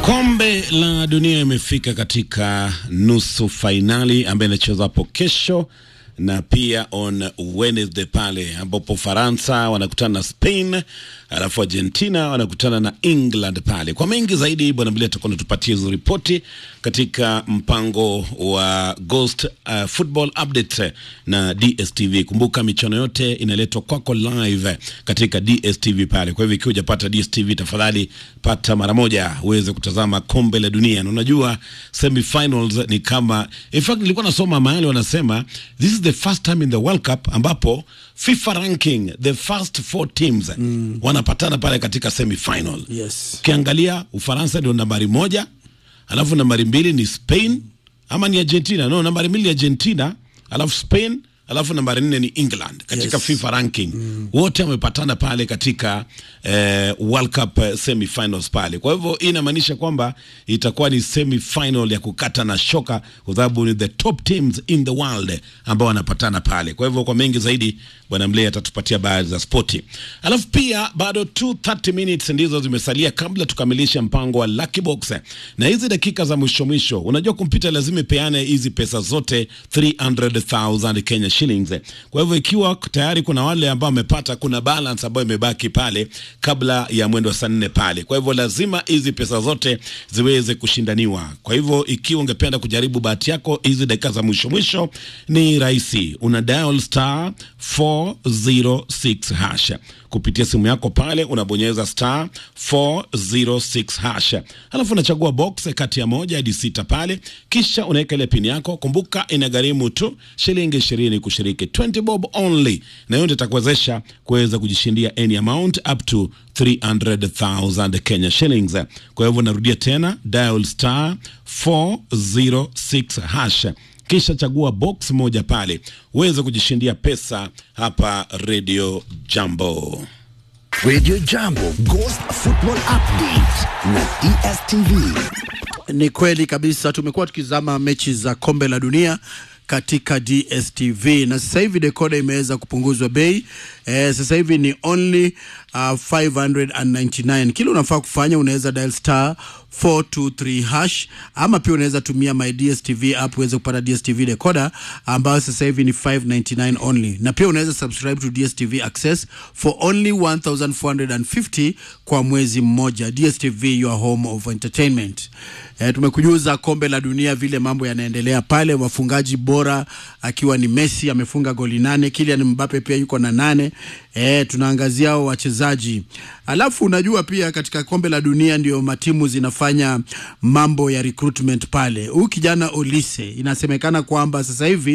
Kombe la dunia imefika katika nusu fainali ambayo inachezwa hapo kesho na pia on Wednesday pale ambapo Faransa wanakutana na Spain, alafu Argentina wanakutana na England pale. Kwa mengi zaidi, bwana Mbili atakuwa natupatia hizo ripoti katika mpango wa Ghost uh, Football Update na DSTV. Kumbuka michuano yote inaletwa kwako live katika DSTV pale. Kwa hivyo ikiwa hujapata DSTV, tafadhali pata mara moja uweze kutazama kombe la dunia. Na unajua semifinals ni kama, in fact nilikuwa nasoma mahali wanasema this is the first time in the World Cup ambapo FIFA ranking the first four teams mm. wanapatana pale katika semifinal. Yes. Ukiangalia Ufaransa ndio nambari moja, alafu nambari mbili ni Spain ama ni Argentina? No, nambari mbili ni Argentina, alafu Spain, alafu nambari nne ni England katika Yes. FIFA ranking mm. wote wamepatana pale katika eh, World Cup eh, semifinals pale. Kwa hivyo hii inamaanisha kwamba itakuwa ni semifinal ya kukata na shoka, kwa sababu ni the top teams in the world ambao wanapatana pale. Kwa hivyo kwa mengi zaidi, bwana Mlei atatupatia habari za spoti, alafu pia bado 230 minutes ndizo zimesalia kabla tukamilishe mpango wa Lucky Box, na hizi dakika za mwisho mwisho, unajua kompyuta lazima ipeane hizi pesa zote 300,000 Kenya shillings. Kwa hivyo ikiwa tayari kuna wale ambao wamepata, kuna balance ambayo imebaki pale kabla ya mwendo wa saa nne pale. Kwa hivyo lazima hizi pesa zote ziweze kushindaniwa. Kwa hivyo ikiwa ungependa kujaribu bahati yako hizi dakika za mwisho mwisho, ni rahisi, una dial star 406 hash kupitia simu yako pale, unabonyeza star 406 hash, alafu unachagua box kati ya moja hadi sita pale, kisha unaweka ile pin yako. Kumbuka inagharimu tu shilingi ishirini kushiriki, 20 bob only, na hiyo ndio itakuwezesha kuweza kujishindia any amount up to 300,000 Kenya shillings. Kwa hivyo narudia tena, dial star 406 hash kisha chagua box moja pale uweze kujishindia pesa hapa Radio Jambo. Radio Jambo Ghost Football Update na DSTV. Ni kweli kabisa, tumekuwa tukizama mechi za kombe la dunia katika DSTV na sasa hivi dekoda imeweza kupunguzwa bei eh, sasa hivi ni only uh, 599. Kile unafaa kufanya unaweza dial star 423 hash ama pia unaweza tumia my DSTV app uweze kupata DSTV decoder ambayo sasa hivi ni 599 only, na pia unaweza subscribe to DSTV Access for only 1450 kwa mwezi mmoja. DSTV your home of entertainment. Eh, tumekujuza kombe la dunia vile mambo yanaendelea pale, wafungaji bora akiwa ni Messi amefunga goli nane, Kylian Mbappe pia yuko na nane. Eh, tunaangazia hao wachezaji, alafu unajua pia katika kombe la dunia ndio matimu zinafanya mambo ya recruitment pale. Huyu kijana Olise inasemekana kwamba sasa hivi